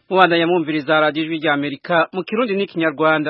mubandanya mwumviriza radiyo ijwi rya amerika mu kirundi n'ikinyarwanda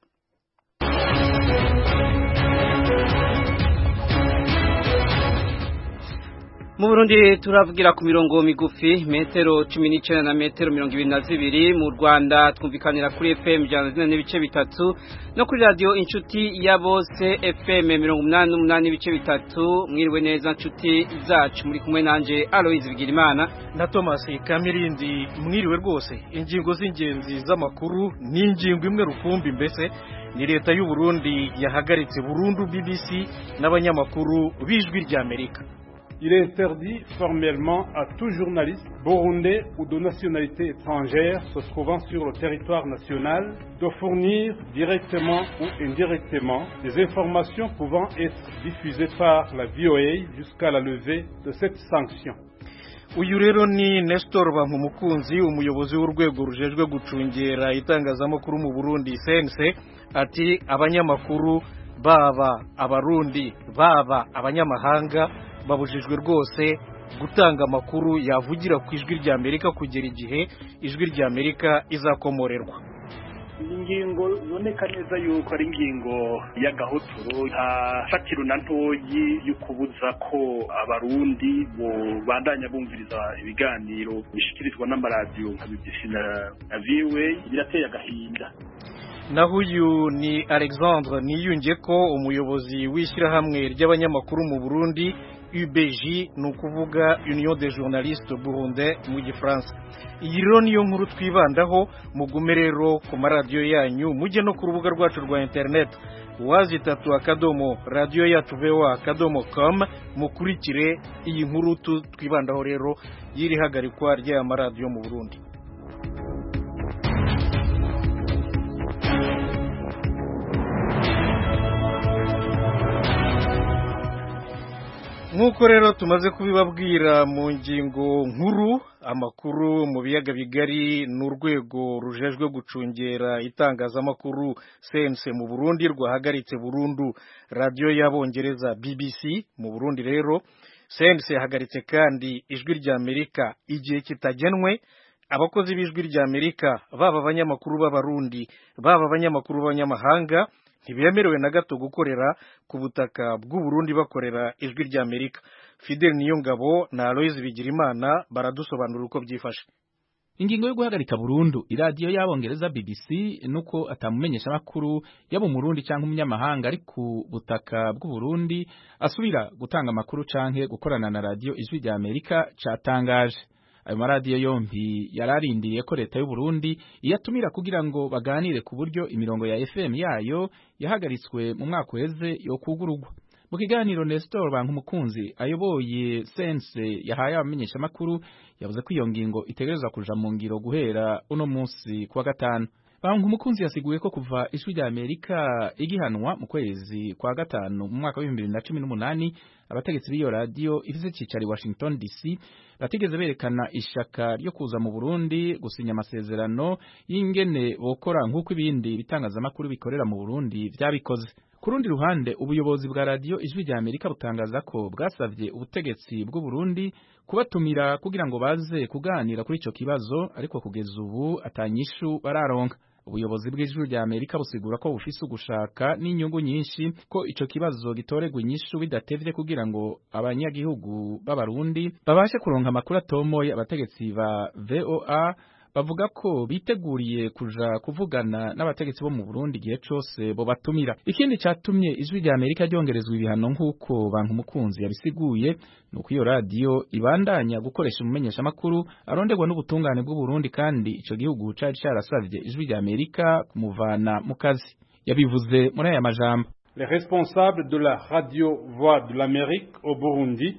mu burundi turavugira ku mirongo migufi metero cumi n'icenda na metero mirongo ibiri na zibiri mu rwanda twumvikanira kuri fm ijana na zine n'ibice bitatu no kuri radiyo inshuti ya bose fm mirongo umunani n'umunani n'ibice bitatu mwiriwe neza nshuti zacu muri kumwe nanje aloyizi bigirimana na thomas kamirindi mwiriwe rwose ingingo z'ingenzi z'amakuru ni ingingo imwe rukumbi mbese ni leta y'u Burundi yahagaritse burundu bbc n'abanyamakuru b'ijwi ry'amerika Il est interdit formellement à tout journaliste burundais ou de nationalité étrangère se trouvant sur le territoire national de fournir directement ou indirectement des informations pouvant être diffusées par la VOA jusqu'à la levée de cette sanction. uyu rero ni Nestor Bankumukunzi umuyobozi w'urwego rujejwe gucungera itangazamakuru mu Burundi CNC ati abanyamakuru baba abarundi baba abanyamahanga babujijwe rwose gutanga amakuru yavugira ku ijwi rya Amerika kugera igihe ijwi rya Amerika izakomorerwa ingingo iboneka neza yuko ari ingingo y'agahotoro nta fatiro na ntoyi yo kubuza ko abarundi bandanya bumviriza ibiganiro bishyikirizwa n'amaradiyo nka BBC na VOA birateye agahinda naho uyu ni Alexandre niyunge ko umuyobozi w'ishyirahamwe ry'abanyamakuru mu Burundi UBJ ni ukuvuga Union des journalistes burundais mu gifaransa iyi rero niyo nkuru twibandaho mugume rero ku maradiyo yanyu mujye no ku rubuga rwacu rwa internet wazi itatu akadomo radiyo yacu voa akadomo com mukurikire iyi nkuru twibandaho rero y'iri hagarikwa ry'aya maradiyo mu Burundi nk'uko rero tumaze kubibabwira mu ngingo nkuru amakuru mu biyaga bigari ni urwego rujejwe gucungera itangazamakuru CNC mu Burundi rwahagaritse burundu radiyo y'abongereza BBC mu Burundi rero CNC yahagaritse kandi ijwi rya Amerika igihe kitagenwe abakozi b'ijwi rya Amerika baba abanyamakuru b'abarundi baba abanyamakuru b'abanyamahanga ntibemerewe na gato gukorera ku butaka bw'u Burundi bakorera ijwi rya Amerika Fidel Niyongabo na Aloise Bigirimana baradusobanurira uko byifashe ingingo yo guhagarika burundu iradiyo y'abongereza BBC nuko atamumenyesha amakuru yaba umurundi cyangwa umunyamahanga ari ku butaka bw'u Burundi asubira gutanga amakuru canke gukorana na radiyo ijwi rya Amerika catangaje ayo maradiyo yompi yararindiriye ko leta y'u Burundi iyatumira kugira ngo baganire ku buryo imirongo ya FM yayo yahagaritswe mu mwaka uheze yo kugurugwa mu kiganiro Nestor Bankumukunzi ayoboye sense yahaye abamenyesha makuru yavuze ko iyo ngingo itegerezwa kuja mu ngiro guhera uno munsi kuwa gatanu Bankumukunzi yasiguye ko kuva ijwi rya Amerika igihanwa mu kwezi kwa gatanu mu mwaka wa 2018 abategetsi b'iyo radio ifise icicaro i Washington DC batigeze berekana ishaka ryo kuza mu Burundi gusinya amasezerano y'ingene bokora nk'uko ibindi bitangazamakuru bikorera mu Burundi vyabikoze ku rundi ruhande ubuyobozi bwa radio ijwi rya Amerika butangaza ko bwasavye ubutegetsi bw'u Burundi kubatumira kugira ngo baze kuganira kuri ico kibazo ariko kugeza ubu atanyishu bararonka ubuyobozi bw'ijuru rya Amerika busigura ko bufise ugushaka n'inyungu nyinshi ko ico kibazo gitoregwa inyishu bidatevye kugira ngo abanyagihugu b'abarundi babashe kuronka amakuru atomoye abategetsi ba VOA bavuga ko biteguriye kuja kuvugana n'abategetsi bo mu Burundi igihe cose bo batumira ikindi catumye ijwi rya Amerika ryongerezwa ibihano nk'uko bantu mukunzi yabisiguye nuko iyo radio ibandanya gukoresha umumenyesha makuru aronderwa n'ubutungane bw'u Burundi kandi ico gihugu cari carasavye ijwi rya Amerika kumuvana mu kazi yabivuze muri aya majambo Les responsables de la radio Voix de l'Amérique au Burundi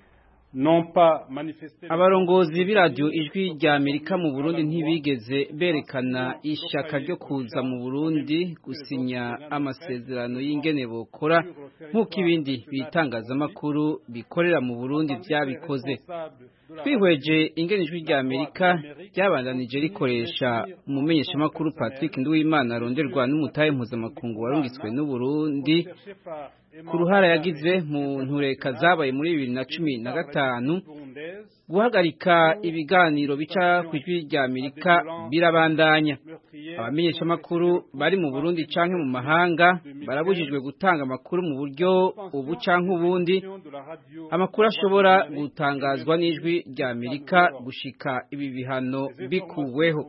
abarongozi b'iradiyo ijwi rya amerika mu burundi ntibigeze berekana ishaka ryo kuza mu burundi gusinya amasezerano y'ingene bokora nk'uko ibindi bitangazamakuru bikorera mu burundi byabikoze twihweje ingene ijwi rya amerika ryabandanije rikoresha umumenyeshamakuru patrick nduwimana aronderwa n'umutahe mpuzamakungu warungitswe n'uburundi ku ruhara yagize mu ntureka zabaye muri bibiri na cumi na gatanu guhagarika ibiganiro bica ku ijwi rya Amerika birabandanya abamenyeshamakuru bari mu Burundi canke mu mahanga barabujijwe gutanga amakuru mu buryo ubu canke ubundi amakuru ashobora gutangazwa n'ijwi rya Amerika gushika ibi bihano bikuweho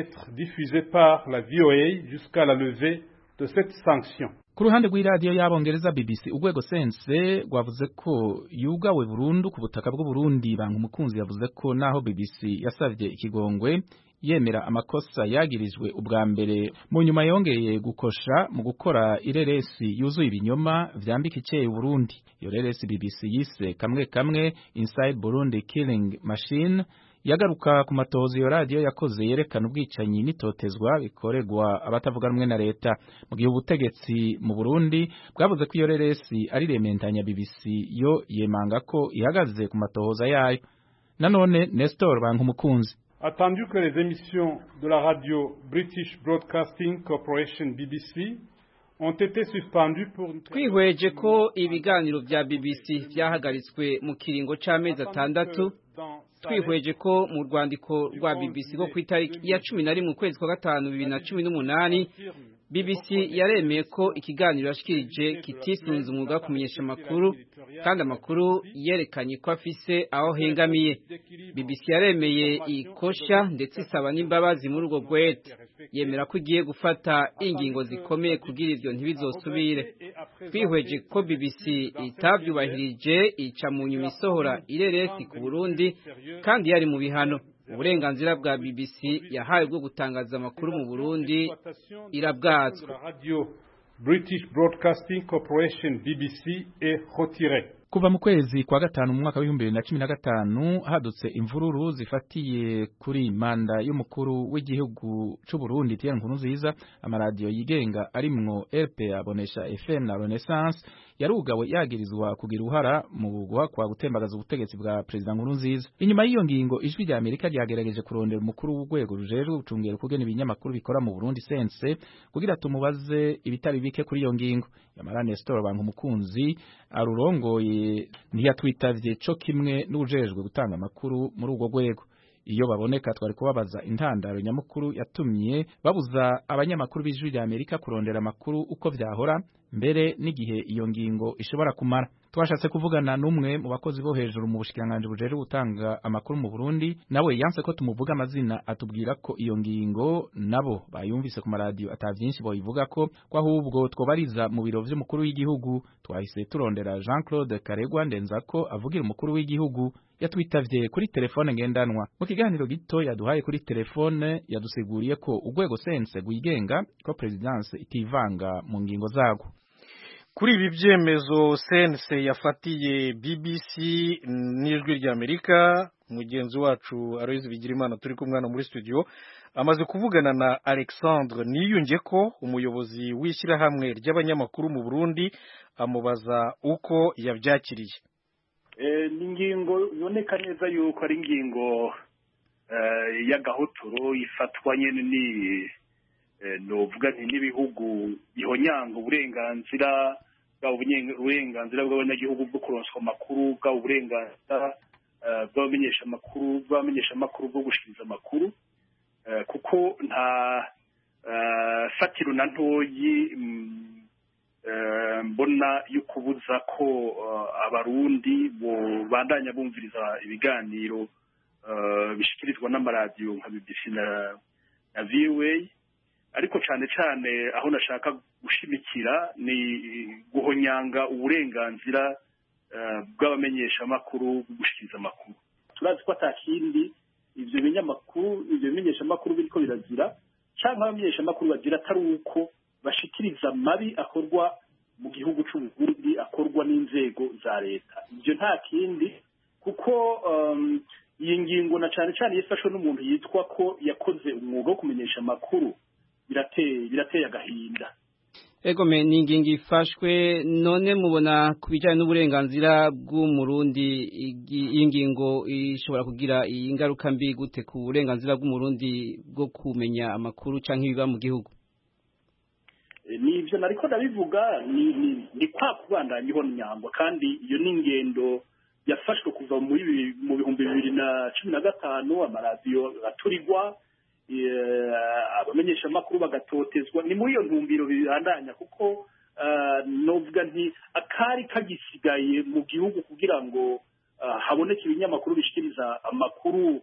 de cette sanction. Ku ruhande rw'iradiyo y'abongereza BBC urwego sense rwavuze ko yugawe burundu ku butaka bw'u Burundi banka umukunzi yavuze ko naho BBC yasavye ikigongwe yemera amakosa yagirijwe ubwa mbere mu nyuma yongeye gukosha mu gukora ireresi yuzuye ibinyoma vyambika iceye Burundi iyo reresi BBC yise kamwe kamwe Inside Burundi Killing Machine yagaruka ku matohoza iyo radiyo yakoze yerekana ubwicanyi n'itotezwa bikorerwa abatavuga rumwe na leta mu gihe ubutegetsi mu Burundi bwavuze ko iyo reresi ari rementanya BBC yo yemanga ko ihagaze ku matohoza yayo nanone Nestor Bankumukunzi Attendu que les émissions de la radio British Broadcasting Corporation BBC ont été suspendues pour twihweje ko ibiganiro vya BBC vyahagaritswe mu kiringo c'amezi atandatu twihweje ko mu rwandiko rwa BBC rwo ku itariki ya cumi na rimwe ukwezi kwa gatanu bibiri na cumi n'umunani BBC yaremeye ko ikiganiro yashikirije kitisunze umwuga wo kumenyesha amakuru kandi amakuru yerekanye ko afise aho hengamiye BBC yaremeye ikosha ndetse isaba n'imbabazi muri urwo rwete yemera ko igiye gufata ingingo zikomeye kugira ivyo ntibizosubire twihweje ko BBC itavyubahirije ica mu nyuma isohora ireresi ku Burundi kandi yari mu bihano uburenganzira bwa BBC yahawe bwo gutangaza amakuru mu Burundi irabwazwa British Broadcasting Corporation BBC est retiré kuva mu kwezi kwa gatanu mu mwaka w'ibihumbi bibiri na cumi na gatanu hadutse imvururu zifatiye kuri manda y'umukuru w'igihugu c'u Burundi Pierre Nkurunziza amaradiyo yigenga arimwo RPA abonesha FM na Renaissance yarugawe yagirizwa kugira uruhara mu guhakwa gutembagaza ubutegetsi bwa Perezida Nkurunziza inyuma y'iyo ngingo ijwi rya Amerika ryagerageje kurondera umukuru w'urwego rujejwe gucungera kugena ibinyamakuru bikora mu Burundi sense kugira tumubaze ibitari bike kuri iyo ngingo yamara Nestor Banka umukunzi arurongoye ntiyatwitavye co kimwe n'ujejwe gutanga amakuru muri urwo rwego iyo baboneka twari kubabaza intandaro nyamukuru yatumye babuza abanyamakuru b'ijwi rya Amerika kurondera amakuru uko vyahora mbere n'igihe iyo ngingo ishobora kumara twashatse kuvugana n'umwe mu bakozi bo hejuru mu bushikiranganje bujeje gutanga amakuru mu Burundi nawe yanse ko tumuvuga amazina atubwira ko iyo ngingo nabo bayumvise ku maradiyo atavyinshi boyivuga ko ko ahubwo twobariza mu biro vy'umukuru w'igihugu twahise turondera Jean Claude Karegwa ndenzako avugira umukuru w'igihugu yatwitavye kuri telefone ngendanwa mu kiganiro gito yaduhaye kuri telefone yadusiguriye ko urwego sense rwigenga ko presidence itivanga mu ngingo zago kuri ibi byemezo sense yafatiye BBC n'ijwi rya Amerika mugenzi wacu Aloys Bigirimana turi kumwana muri studio amaze kuvugana na Alexandre niyunge ko umuyobozi w'ishyirahamwe ry'abanyamakuru mu Burundi amubaza uko yabyakiriye ni ingingo iboneka neza yuko ari ingingo y'agahotoro ifatwa nyine ni novuga nti n'ibihugu bihonyanga uburenganzira bwaba uburenganzira bw'abanyagihugu bwo kuronswa amakuru bwaba uburenganzira bw'abamenyesha amakuru bw'abamenyesha amakuru bwo gushikiriza amakuru kuko nta fatiro na ntoyi mbona yo kubuza ko abarundi bandanya bumviriza ibiganiro bishikirizwa n'amaradiyo nka BBC na VOA ariko cyane cyane aho nashaka gushimikira ni guhonyanga uburenganzira bw'abamenyesha amakuru gushikiriza amakuru turazi ko atakindi ivyo binyamakuru ivyo bimenyesha amakuru biriko birazira cyangwa abamenyesha amakuru bagira atari uko bashikiriza amabi akorwa mu gihugu c'uburundi akorwa n'inzego za leta ivyo nta kindi kuko iyi ngingo na cane cane yifashwe n'umuntu yitwa ko yakoze umwuga wo kumenyesha amakuru birateye birateye agahinda ego me ni ingingo ifashwe none mubona ku bijyanye n'uburenganzira bw'umurundi iyi ngingo ishobora kugira ingaruka mbi gute ku burenganzira bw'umurundi bwo kumenya amakuru cyangwa ibiba mu gihugu ni ibyo nariko ndabivuga ni kwa kubandanya ihonyangwa kandi iyo ni ingendo yafashwe kuva mu bihumbi bibiri na cumi na gatanu amaradiyo aturirwa abamenyeshamakuru bagatotezwa ni muri iyo ntumbiro bibandanya kuko novuga nti akari kagisigaye mu gihugu kugira ngo haboneke ibinyamakuru bishikiriza amakuru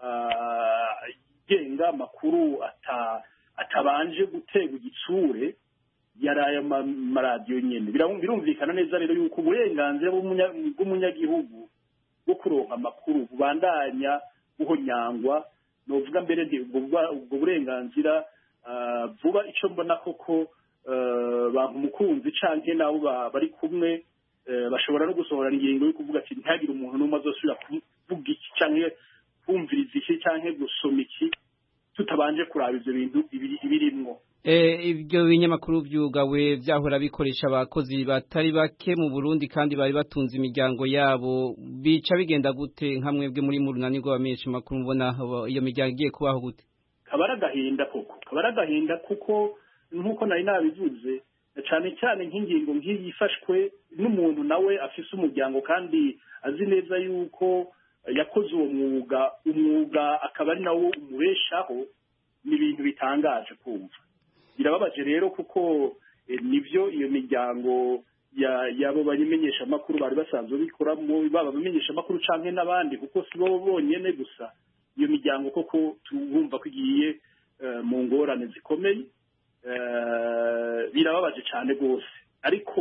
agenga amakuru atabanje guterwa igitsure yari aya maradiyo nyine birumvikana neza rero yuko uburenganzira bw'umunyagihugu bwo kuronka amakuru bubandanya buhonyangwa novuga mbere ubwo burenganzira vuba icyo mbona koko bantu umukunzi canke nabo bari kumwe bashobora no gusohora ingingo yo kuvuga ati ntihagire umuntu n'umwe azosubira kuvuga iki canke kumviriza iki canke gusoma iki tutabanje kuraba ivyo bintu ibirimwo ibyo binyamakuru byugawe byahora bikoresha abakozi batari bake mu Burundi kandi bari batunze imiryango yabo bica bigenda gute nka mwebwe muri mu runani rw'abamenyesha makuru mubona iyo miryango igiye kubaho gute kabara agahinda koko kabara agahinda kuko nk'uko nari nabivuze cyane cyane nk'ingingo nk'iyi ifashwe n'umuntu nawe afise umuryango kandi azi neza yuko yakoze uwo mwuga umwuga akaba ari nawo umubeshaho ni ibintu bitangaje kumva birababaje rero kuko nibyo iyo miryango yabo bamenyesha amakuru bari basanzwe bikoramo baba abamenyesha amakuru canke n'abandi kuko si bo bonyene gusa iyo miryango koko tubumva ko igiye mu ngorane zikomeye birababaje cyane rwose ariko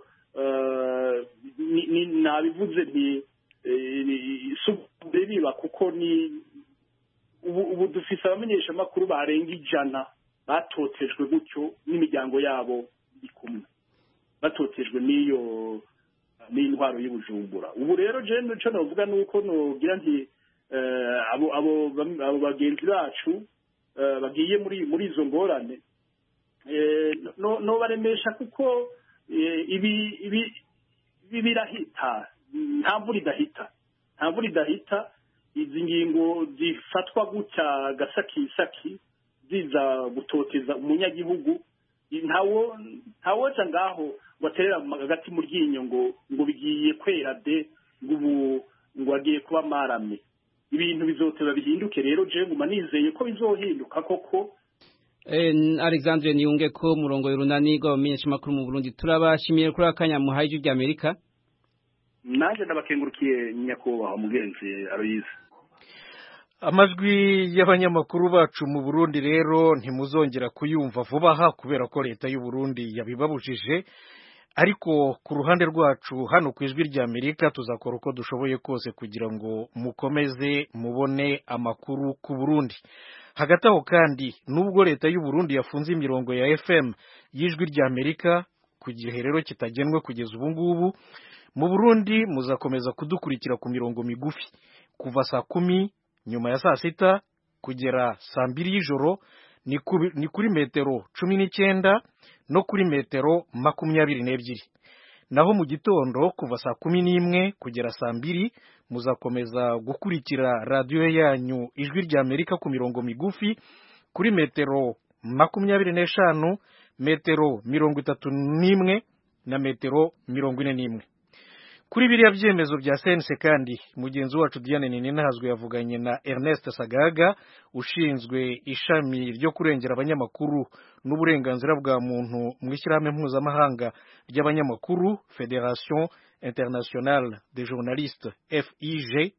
nabivuze nti biba kuko ni ubu dufise abamenyesha amakuru barenga ijana batotejwe gutyo n'imiryango yabo iri kumwe batotejwe n'iyo n'intwaro y'ubujumbura ubu rero je nico novuga nuko nogira nti abo abo abo bagenzi bacu bagiye muri muri izo ngorane no baremesha kuko ibi ibi birahita nta mvura idahita nta mvura idahita izi ngingo zifatwa gutya gasakisaki ziza gutoteza umunyagihugu ntawo ntawoca ngaho ngo aterera hagati mu ryinyo ngo ngo bigiye kwera de ngo ubu ngo agiye kuba marame ibintu bizoteba bihinduke rero je nguma nizeye ko bizohinduka koko Alexandre Niyunge ko murongo y'urunani rw'abamenyesha makuru mu Burundi turabashimiye kuri akanya muhaye ijwi rya Amerika naje ndabakengurukiye nyakubahwa mugenzi Aloise amajwi y'abanyamakuru bacu mu Burundi rero ntimuzongera kuyumva vuba aha kubera ko leta y'u Burundi yabibabujije ariko ku ruhande rwacu hano ku ijwi rya Amerika tuzakora uko dushoboye kose kugira ngo mukomeze mubone amakuru ku Burundi hagati aho kandi nubwo leta y'u Burundi yafunze imirongo ya FM y'ijwi rya Amerika ku gihe rero kitagenwe kugeza ubu ngubu mu Burundi muzakomeza kudukurikira ku mirongo migufi kuva saa kumi nyuma ya saa sita kugera saa mbiri y'ijoro ni kuri metero cumi n'icyenda no kuri metero makumyabiri n'ebyiri naho mu gitondo kuva saa kumi n'imwe kugera saa mbiri muzakomeza gukurikira radiyo yanyu ijwi rya amerika ku mirongo migufi kuri metero makumyabiri n'eshanu metero mirongo itatu n'imwe na metero mirongo ine n'imwe kuri biriya byemezo bya sense kandi mugenzi wacu Diane Ninahazwe yavuganye na Ernest Sagaga ushinzwe ishami ryo kurengera abanyamakuru n'uburenganzira bwa muntu mu ishyirahamwe mpuzamahanga ry'abanyamakuru Federation Internationale des Journalistes FIG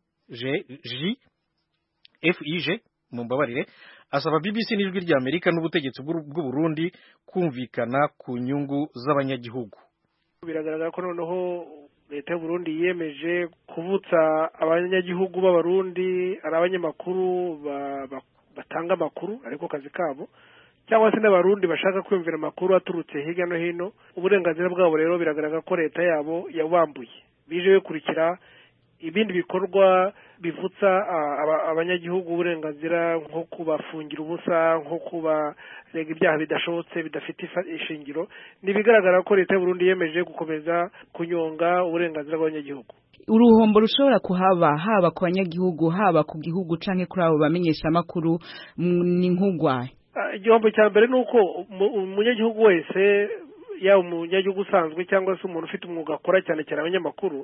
FIG mumbabarire asaba BBC n'ijwi rya Amerika n'ubutegetsi bw'u Burundi kumvikana ku nyungu z'abanyagihugu biragaragara ko noneho leta y'uburundi yiyemeje kuvutsa abanyagihugu b'abarundi ari abanyamakuru batanga amakuru ariko kazi kabo cyangwa se n'abarundi bashaka kwiyumvira amakuru aturutse hirya no hino uburenganzira bwabo rero biragaragara ko leta yabo yabambuye bije bikurikira ibindi bikorwa bivutsa abanyagihugu uburenganzira nko kubafungira ubusa nko kubarega ibyaha bidashobotse bidafite ishingiro ni ibigaragara ko leta y'uburundi yemeje gukomeza kunyonga uburenganzira bw'abanyagihugu uruhombo rushobora kuhaba haba ku banyagihugu haba ku gihugu canke kuri abo bamenyesha amakuru ni nk'ugwaye igihombo cya mbere ni uko umunyagihugu wese yaba umunyagihugu usanzwe cyangwa se umuntu ufite umwuga akora cyane cyane abanyamakuru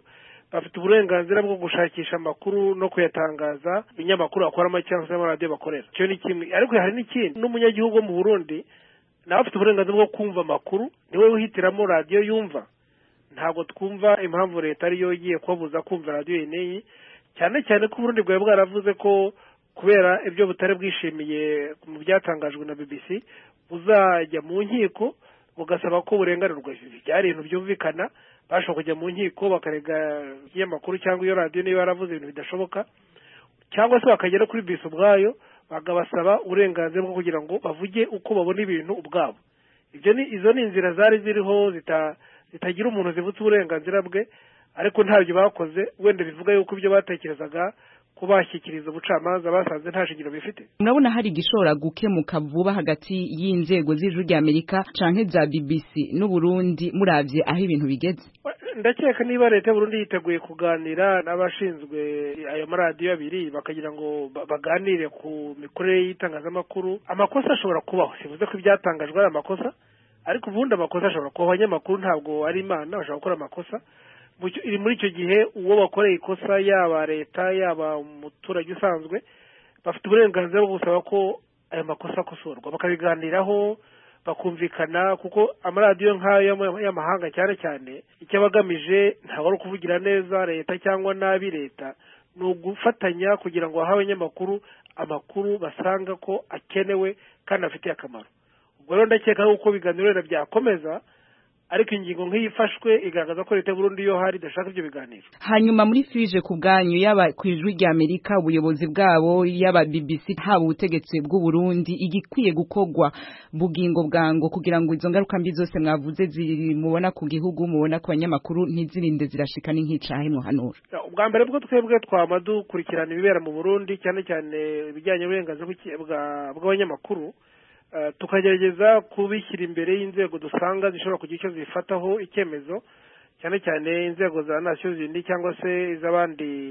bafite uburenganzira bwo gushakisha amakuru no kuyatangaza ibinyamakuru bakoramo cyangwa se amaradiyo bakorera icyo ni kimwe ariko hari n'ikindi n'umunyagihugu wo mu burundi nawe afite uburenganzira bwo kumva amakuru niwe wihitiramo radiyo yumva ntabwo twumva impamvu leta ariyo igiye kubabuza kumva radiyo n'iyi cyane cyane ko uburundi bwari bwaravuze ko kubera ibyo butari bwishimiye mu byatangajwe na bbc buzajya mu nkiko bugasaba ko burenganurwa byari ibintu byumvikana bashobora kujya mu nkiko bakarega ikinyamakuru cyangwa iyo radiyo niba yaravuze ibintu bidashoboka cyangwa se bakagera kuri bisi ubwayo bakabasaba uburenganzira bwo kugira ngo bavuge uko babona ibintu ubwabo ibyo ni izo ni inzira zari ziriho zitagira umuntu zivutse uburenganzira bwe ariko ntabyo bakoze wenda bivuga yuko ibyo batekerezaga ko bashyikiriza ubucamanza basanze nta shingiro bifite murabona hari igishobora gukemuka vuba hagati y'inzego z'ijuru ry'amerika canke za bbc n'uburundi muravye aho ibintu bigeze ndakeka niba leta y'uburundi yiteguye kuganira n'abashinzwe ayo maradiyo abiri bakagira ngo baganire ku mikorere y'itangazamakuru amakosa ashobora kubaho sivuze ko ibyatangajwe ari amakosa ariko ubundi amakosa ashobora kubaho abanyamakuru ntabwo ari imana bashobora gukora amakosa iri muri icyo gihe uwo bakoreye ikosa yaba leta yaba umuturage usanzwe bafite uburenganzira bwo gusaba ko ayo makosa akosorwa bakabiganiraho bakumvikana kuko amaradiyo nk'ayo y'amahanga cyane cyane icyo aba agamije ntabwo ari ukuvugira neza leta cyangwa nabi leta ni ugufatanya kugira ngo bahe abanyamakuru amakuru basanga ko akenewe kandi afitiye akamaro ubwo rero ndakeka yuko ibiganiro wenda byakomeza ariko ingingo nk'iyi ifashwe igaragaza ko leta y'uburundi iyo hari idashaka ibyo biganiro hanyuma muri fije ku bwanyu yaba ku ijwi rya amerika ubuyobozi bwabo yaba bbc haba ubutegetsi bw'uburundi igikwiye gukorwa bugingo bwango kugira ngo izo ngaruka mbi zose mwavuze mubona ku gihugu mubona ku banyamakuru ntizirinde zirashika n'inkicahe muhanura ubwa mbere bwo twebwe twama dukurikirana ibibera mu burundi cyane cyane ibijyanye n'uburenganzira bw'abanyamakuru tukagerageza kubishyira imbere y'inzego dusanga zishobora kugira icyo zifataho icyemezo cyane cyane inzego za nasiyo zindi cyangwa se iz'abandi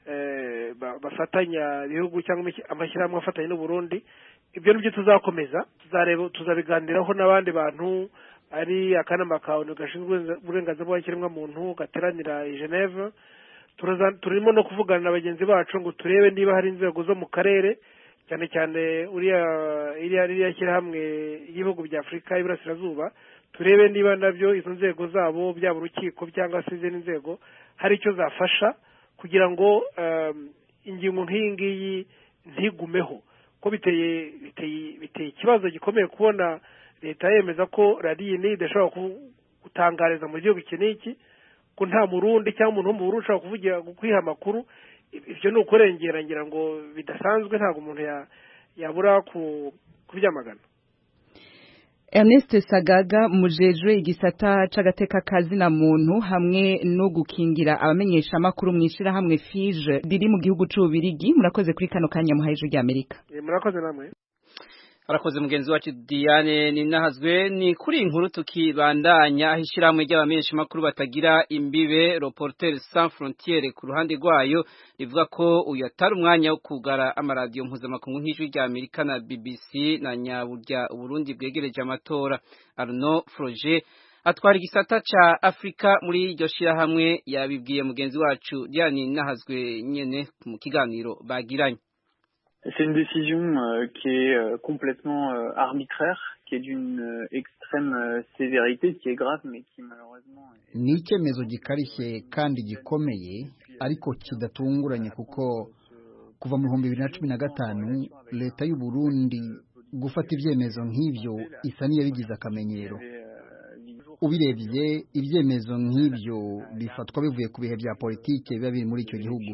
bafatanya ibihugu cyangwa amashyirahamwe afatanya n'uburundi ibyo nibyo tuzakomeza tuzabiganiraho n'abandi bantu ari akanama ka onu gashinzwe uburenganzira bw'ikiremwamuntu gateranira i geneve turimo no kuvugana na bagenzi bacu ngo turebe niba hari inzego zo mu karere cyane cyane uriya iriya ririya shyirahamwe y'ibihugu bya afurika y'iburasirazuba turebe niba nabyo izo nzego zabo byaba urukiko cyangwa se izindi nzego hari icyo zafasha kugira ngo ingingo nk'iyi ngiyi ntigumeho ko biteye biteye ikibazo gikomeye kubona leta yemeza ko radiyo iyi idashobora gutangariza mu gihugu iki n'iki ko nta murundi cyangwa umuntu wo mu burundi ushobora kuvugira kwiha amakuru ibyo ni ukurengera ngira ngo bidasanzwe ntabwo umuntu yabura kubyamagana Ernest Sagaga mujejwe igisata c'agateka kazina muntu hamwe no gukingira abamenyesha makuru mwishira hamwe FIGE riri mu gihugu c'ubirigi murakoze kuri kano kanya muhaye ijwi ry'Amerika murakoze namwe Arakoze mugenzi wacu Diane ninahazwe ni kuri inkuru tukibandanya ahishiramwe ry'abamenyesha makuru batagira imbibe Reporters Sans Frontières ku ruhande rwayo rivuga ko uyu atari umwanya wo kugara amaradiyo mpuzamakungu nk'ijwi rya Amerika na BBC na nyaburya Burundi bwegereje amatora Arnaud Froger atwara igisata ca Afrika muri iryo shirahamwe yabibwiye mugenzi wacu Diane ninahazwe nyene mu kiganiro bagiranye C'est une décision euh, qui est euh, complètement euh, arbitraire, qui est d'une extrême sévérité, qui est grave, mais qui malheureusement... ni icyemezo gikarishye kandi gikomeye ariko kidatunguranye kuko kuva mu bihumbi bibiri na cumi na gatanu leta y'u Burundi gufata ibyemezo nk'ibyo isa n'iyabigize akamenyero ubirebye ibyemezo nk'ibyo bifatwa bivuye ku bihe bya politike biba biri muri icyo gihugu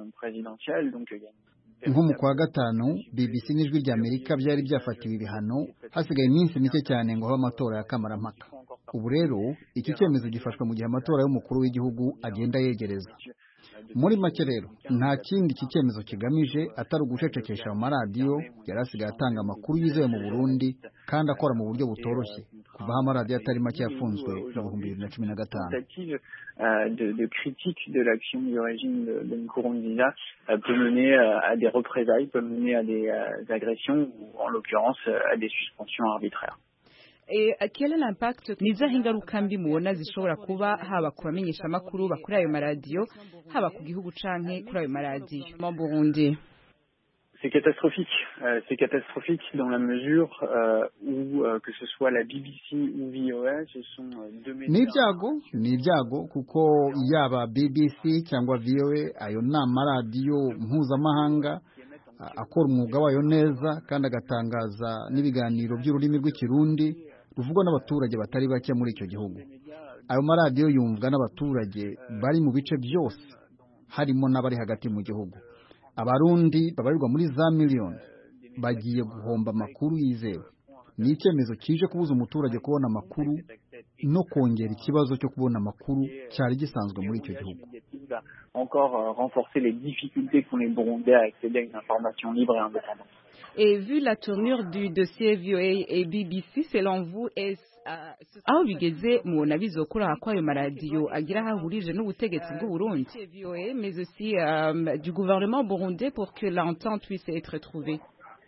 nko mu kwa gatanu BBC n'ijwi rya Amerika byari byafatiwe ibihano hasigaye iminsi mike cyane ngo habe amatora ya kamarampaka ubu rero iki cyemezo gifashwe mu gihe amatora y'umukuru w'igihugu agenda yegereza muri make rero nta kindi iki cyemezo kigamije atari ugucecekesha mu maradiyo yari asigaye atanga amakuru yizewe mu Burundi kandi akora mu buryo butoroshye kuva aho amaradiyo atari make yafunzwe mu bihumbi bibiri na cumi na gatanu de, de critique de l'action du régime de, de Nkurunziza euh, peut mener euh, à des représailles, peut mener à des euh, agressions ou en l'occurrence à des suspensions arbitraires. quel est l'impact nizaho ingaruka mbi mubona zishobora kuba haba ku bamenyesha amakuru bakuri ayo maradiyo haba ku gihugu canke kuri ayo maradiyo mu Burundi C'est catastrophique. Euh, c'est catastrophique dans la mesure euh, où euh, que ce soit la BBC ou VOA, ce sont deux médias. ni ibyago ni ibyago kuko yaba BBC cyangwa VOA ayo ni amaradiyo mpuzamahanga akora umwuga wayo neza kandi agatangaza n'ibiganiro by'ururimi rw'ikirundi ruvugwa n'abaturage batari bake muri icyo gihugu ayo maradiyo yumvwa n'abaturage bari mu bice byose harimo n'abari hagati mu gihugu abarundi babarirwa muri za miliyoni bagiye guhomba amakuru yizewe ni icyemezo kije kubuza umuturage kubona amakuru no kongera ikibazo cyo kubona amakuru cyari gisanzwe muri icyo gihugu encore euh, renforcer les difficultés qu'ont les Burundais à accéder à une information libre et indépendante. Et vu la tournure du dossier VOA et BBC, selon vous, est aho bigeze mubona bizokora ko ayo maradiyo agira aho ahurije n'ubutegetsi bw'uburundi VOA mais aussi euh, du gouvernement burundais pour que l'entente puisse être trouvée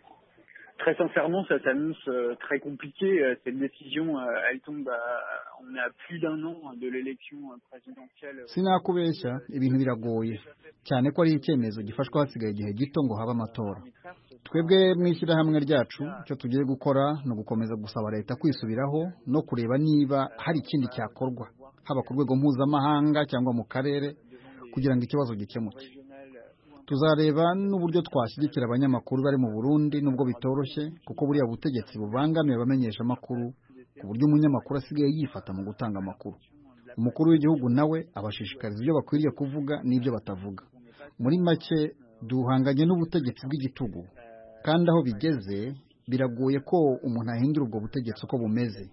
Très sincèrement, ça s'annonce euh, très compliqué. Euh, Cette décision, euh, elle tombe à, on est à plus d'un an de l'élection présidentielle. sinakubeshya ibintu biragoye cyane ko ari icyemezo gifashwe hasigaye igihe gito ngo habe amatora twebwe mu ishyirahamwe ryacu icyo tugiye gukora ni ugukomeza gusaba leta kwisubiraho no kureba niba hari ikindi cyakorwa haba ku rwego mpuzamahanga cyangwa mu karere kugira ngo ikibazo gikemuke tuzareba n'uburyo twashyigikira abanyamakuru bari mu burundi nubwo bitoroshye kuko buriya butegetsi bubangamiye abamenyesha amakuru ku buryo umunyamakuru asigaye yifata mu gutanga amakuru umukuru w'igihugu nawe abashishikariza ibyo bakwiriye kuvuga n'ibyo batavuga muri make duhanganye n'ubutegetsi bw'igitugu kandi aho bigeze biragoye ko umuntu ahindura ubwo butegetsi uko bumeze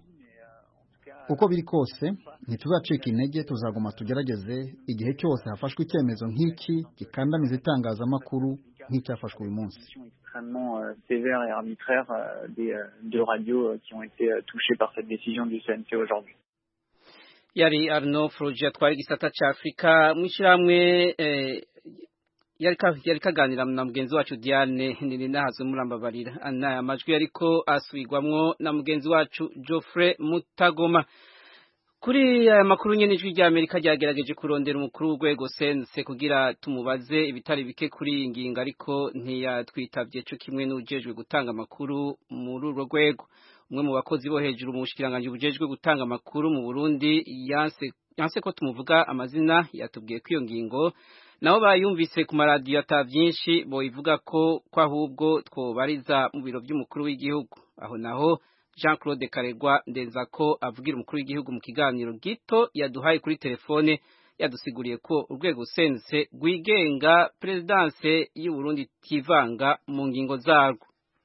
uko biri kose ntituzacika intege tuzaguma tugerageze igihe cyose hafashwe icyemezo nk'iki gikandamiza itangazamakuru nk'icyafashwe uyu munsi extrêmement euh, sévère et arbitraire euh, des euh, deux radios euh, qui ont été euh, touchées par cette décision du CNC aujourd'hui. yari Arno Froge atwara igisata ca Afrika mwishyiramwe eh, yari ka- yari kaganira na mugenzi wacu Diane nini nahazwe murambabarira ana amajwi yariko asubirwamwo na mugenzi wacu Geoffrey Mutagoma kuri aya makuru nyene ijwi rya Amerika ryagerageje kurondera umukuru w'urwego sense kugira tumubaze ibitari bike kuri iyi ngingo ariko ntiyatwitavye co kimwe n'ujejwe gutanga amakuru muri urwo rwego umwe mu bakozi bo hejuru mu bushikiranganje bujejwe gutanga amakuru mu Burundi yanse yanse ko tumuvuga amazina yatubwiye ko iyo ngingo nabo bayumvise ku maradiyo ata byinshi boyivuga ko ko ahubwo twobariza mu biro by'umukuru w'igihugu aho naho Jean Claude Karegwa ndenza ko avugira umukuru w'igihugu mu kiganiro gito yaduhaye kuri telefone yadusiguriye ko urwego sense rwigenga perezidanse y'u Burundi tivanga mu ngingo zarwo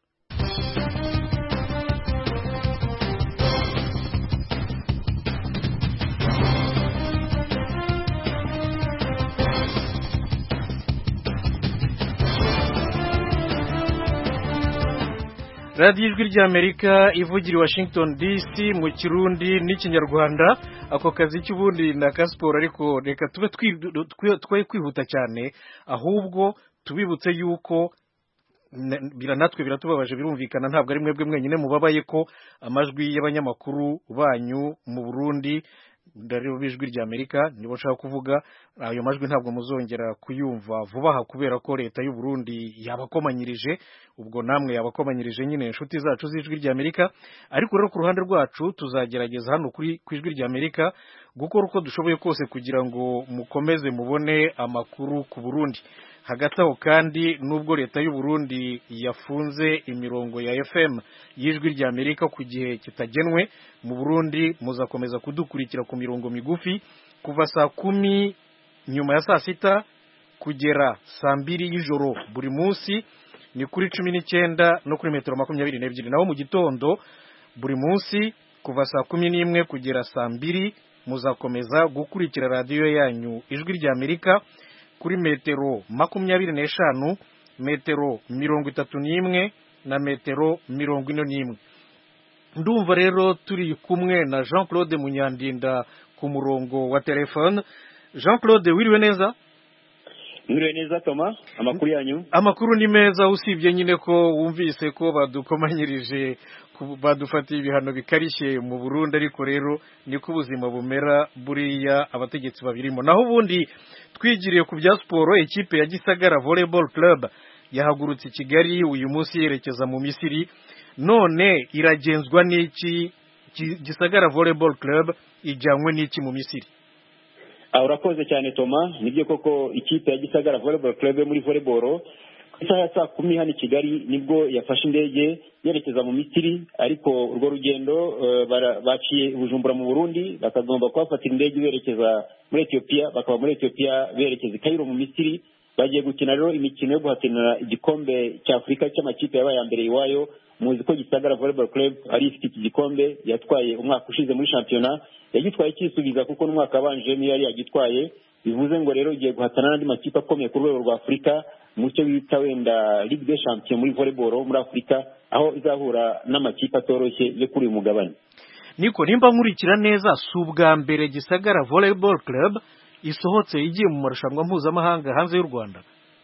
radiyo ijwi ry'amerika ivugira i washington dc mu kirundi n'ikinyarwanda ako kazi cy'ubundi ni aka siporo ariko reka tube twi- twe twe kwihuta cyane ahubwo tubibutse yuko na- bira natwe biratubabaje birumvikana ntabwo ari mwebwe mwenyine mubabaye ko amajwi y'abanyamakuru banyu mu burundi ndareba b'ijwi ry'amerika nibo nshaka kuvuga ayo majwi ntabwo muzongera kuyumva vuba aha kubera ko leta y'u Burundi yabakomanyirije ubwo namwe yabakomanyirije nyine inshuti zacu z'ijwi ry'amerika ariko rero ku ruhande rwacu tuzagerageza hano kuri ku ijwi ry'amerika gukora uko dushoboye kose kugira ngo mukomeze mubone amakuru ku burundi hagati aho kandi nubwo leta y'u Burundi yafunze imirongo ya FM y'ijwi rya Amerika ku gihe kitagenwe mu Burundi muzakomeza kudukurikira ku mirongo migufi kuva saa kumi nyuma ya saa sita kugera saa mbiri y'ijoro buri munsi ni kuri cumi n'icyenda no kuri metero makumyabiri n'ebyiri naho mu gitondo buri munsi kuva saa kumi n'imwe kugera saa mbiri muzakomeza gukurikira radiyo yanyu ijwi rya Amerika kuri metero makumyabiri n'eshanu metero mirongo itatu n'imwe na metero mirongo ine n'imwe ndumva rero turi kumwe na jean claude munyandinda ku murongo wa telefone jean claude wiriwe neza Mwiriwe neza Toma amakuru yanyu amakuru ni meza usibye nyine ko wumvise ko badukomanyirije badufatiye ibihano bikarishye mu Burundi ariko rero niko ubuzima bumera buriya abategetsi babirimo naho ubundi twigiriye ku bya siporo ikipe ya Gisagara Volleyball Club yahagurutse i Kigali uyu munsi yerekeza mu Misiri none iragenzwa n'iki Gisagara Volleyball Club ijyanywe n'iki mu Misiri urakoze cyane toma nibyo koko ikipe ya gisagara volleyball club muri volleyball ku isaha ya saa kumi hano i kigali nibwo yafashe indege yerekeza mu misiri ariko urwo rugendo baciye bujumbura mu burundi bakagomba kuhafatira indege berekeza muri etiyopiya bakaba muri etiyopiya berekeza i kayiro mu misiri bagiye gukina rero imikino yo guhatanira igikombe cya afurika cy'amakipe yabaye mbere iwayo muzi ko gisagara volleyball club ari ifite iki gikombe yatwaye umwaka ushize muri shampiyona yagitwaye cyisubiza kuko n'umwaka wabanje niyo yari yagitwaye bivuze ngo rero igiye guhatana n'andi makipe akomeye ku rwego rwa afurika mu cyo bita wenda ligue de champion muri volleyball muri afurika aho izahura n'amakipe atoroshye yo kuri uyu mugabane niko nimba nkurikira neza si ubwa mbere gisagara volleyball club isohotse igiye mu marushanwa mpuzamahanga hanze y'u rwanda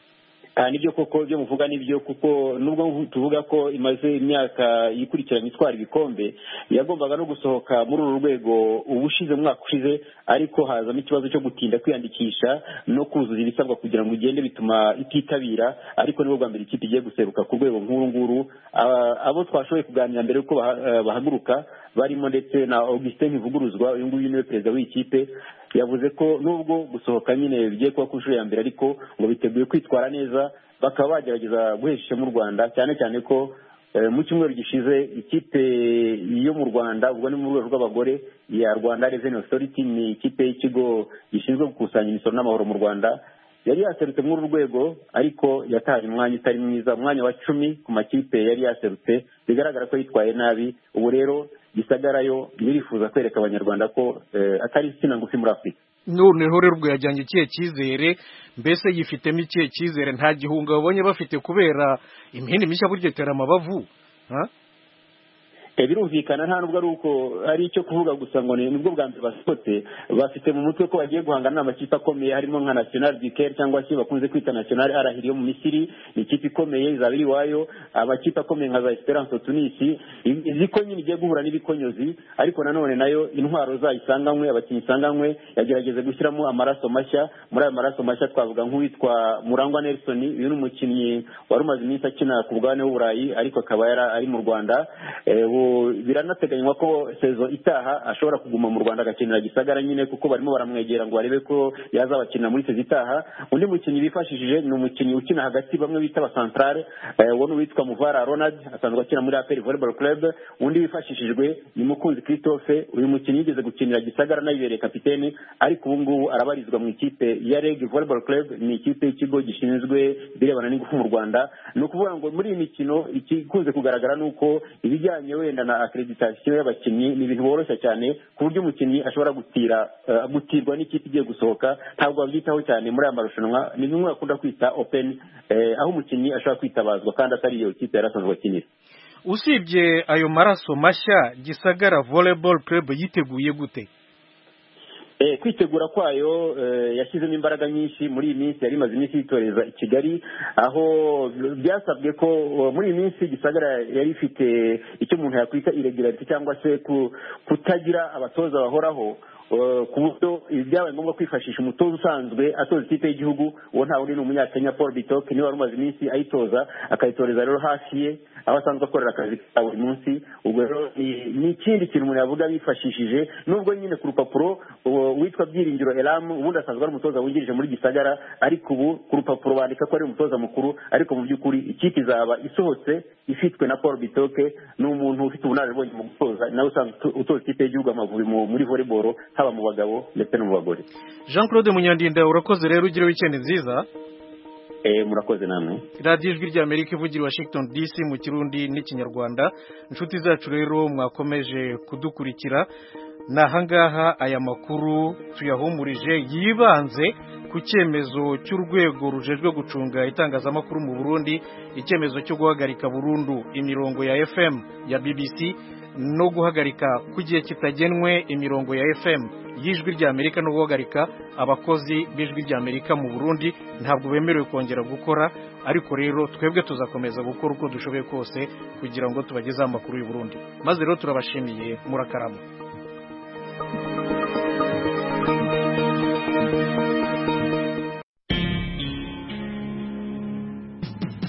nibyo koko ibyo muvuga nibyo kuko nubwo tuvuga ko imaze imyaka yikurikiranye itwara ibikombe yagombaga no gusohoka muri uru rwego ubushize mu mwaka ushize ariko hazamo ikibazo cyo gutinda kwiyandikisha no kuzuza ibisabwa kugira ngo igende bituma ititabira ariko nibwo bwa mbere ikipe igiye guseruka ku rwego nk'uru nguru abo twashoboye kuganira mbere yuko bahaguruka barimo ndetse na augustin ntivuguruzwa uyu nguyu niwe perezida w'iyi kipe yavuze ko nubwo gusohoka nyine bigiye kuba ku nshuro ya mbere ariko ngo biteguye kwitwara neza bakaba bagerageza guhesha ishema u rwanda cyane cyane ko mu cyumweru gishize ikipe yo mu rwanda ubwo ni mu rwego rw'abagore ya rwanda reveni otoriti ni ikipe y'ikigo gishinzwe gukusanya imisoro n'amahoro mu rwanda yari yaserutse muri uru rwego ariko yataye umwanya utari mwiza umwanya wa cumi ku makipe yari yaserutse bigaragara ko yitwaye nabi ubu rero gisagarayo birifuza kwereka abanyarwanda ko atari insina ngufi muri afurika noneho rero ubwo yajyanye ikihe cyizere mbese yifitemo ikihe cyizere nta gihunga babonye bafite kubera imihini mishya burya itera amabavu birumvikana nta nubwo ari uko ari icyo kuvuga gusa ngo ni nibwo bwa mbere basohotse bafite mu mutwe ko bagiye guhangana n'amakipe akomeye harimo nka national duker cyangwa se bakunze kwita national arahiri yo mu misiri ni ikipe ikomeye izaba iri iwayo amakipe akomeye nka za esperance tunisi izi ko nyine igiye guhura n'ibikonyozi ariko nanone nayo intwaro zayo isanganywe abakinnyi isanganywe yagerageze gushyiramo amaraso mashya muri ayo maraso mashya twavuga nk'uwitwa murangwa nelson uyu ni umukinnyi wari umaze iminsi akina ku bugabane w'uburayi ariko akaba yari ari mu rwanda biranateganywa ko sezo itaha ashobora kuguma mu rwanda agakinira gisagara nyine kuko barimo baramwegera ngo barebe ko yazabakinira muri sezo itaha undi mukinnyi bifashishije ni umukinnyi ukina hagati bamwe bita abasantarare uwo ni uwitwa muvara ronald asanzwe akina muri aperi volleyball club undi wifashishijwe ni mukunzi christophe uyu mukinnyi yigeze gukinira gisagara nayibereye kapiteni ariko ubu ngubu arabarizwa mu ikipe ya reg volleyball club ni ikipe y'ikigo gishinzwe ibirebana n'ingufu mu rwanda ni ukuvuga ngo muri iyi mikino ikunze kugaragara ni uko ibijyanye wenda na akreditasiyo y'abakinnyi ni ibintu boroshya cyane ku buryo umukinnyi ashobora gutira gutirwa n'ikipe igiye gusohoka ntabwo babyitaho cyane muri aya marushanwa ni bimwe bakunda kwita open aho umukinnyi ashobora kwitabazwa kandi atari iyo kipe yari asanzwe akinira usibye ayo maraso mashya gisagara volleyball club yiteguye gute kwitegura kwayo yashyizemo imbaraga nyinshi muri iyi minsi yari imaze iminsi yitoreza i kigali aho byasabwe ko muri iyi minsi gisagara yari ifite icyo umuntu yakwita iregularity cyangwa se kutagira abatoza bahoraho ku buryo byabaye ngombwa kwifashisha umutoza usanzwe atoza ikipe y'igihugu uwo nta wundi ni umunyakenya paul bitok niwe wari umaze iminsi ayitoza akayitoreza rero hafi ye aho asanzwe akorera akazi ka buri munsi ubwo rero ni ikindi kintu umuntu yavuga bifashishije nubwo nyine ku rupapuro witwa byiringiro elamu ubundi asanzwe ari umutoza wungirije muri gisagara ariko ubu ku rupapuro bandika ko ari umutoza mukuru ariko mu by'ukuri ikipe izaba isohotse ifitwe na paul bitoke ni umuntu ufite ubunararibonye mu gutoza nawe usanzwe utoza ikipe y'igihugu amavubi muri volleyball haba mu bagabo ndetse no mu bagore jean claude munyandinda urakoze rero ugire wikendi nziza murakoze namwe radiyo ijwi ry'amerika ivugira washington dc mu kirundi n'ikinyarwanda inshuti zacu rero mwakomeje kudukurikira ni ahangaha aya makuru tuyahumurije yibanze ku cyemezo cy'urwego rujejwe gucunga itangazamakuru mu burundi icyemezo cyo guhagarika burundu imirongo ya fm ya bbc no guhagarika ku gihe kitagenwe imirongo ya fm y'ijwi ry'amerika no guhagarika abakozi b'ijwi ry'amerika mu burundi ntabwo bemerewe kongera gukora ariko rero twebwe tuzakomeza gukora uko dushoboye kose kugira ngo tubagezeho amakuru y'u Burundi maze rero turabashimiye murakarama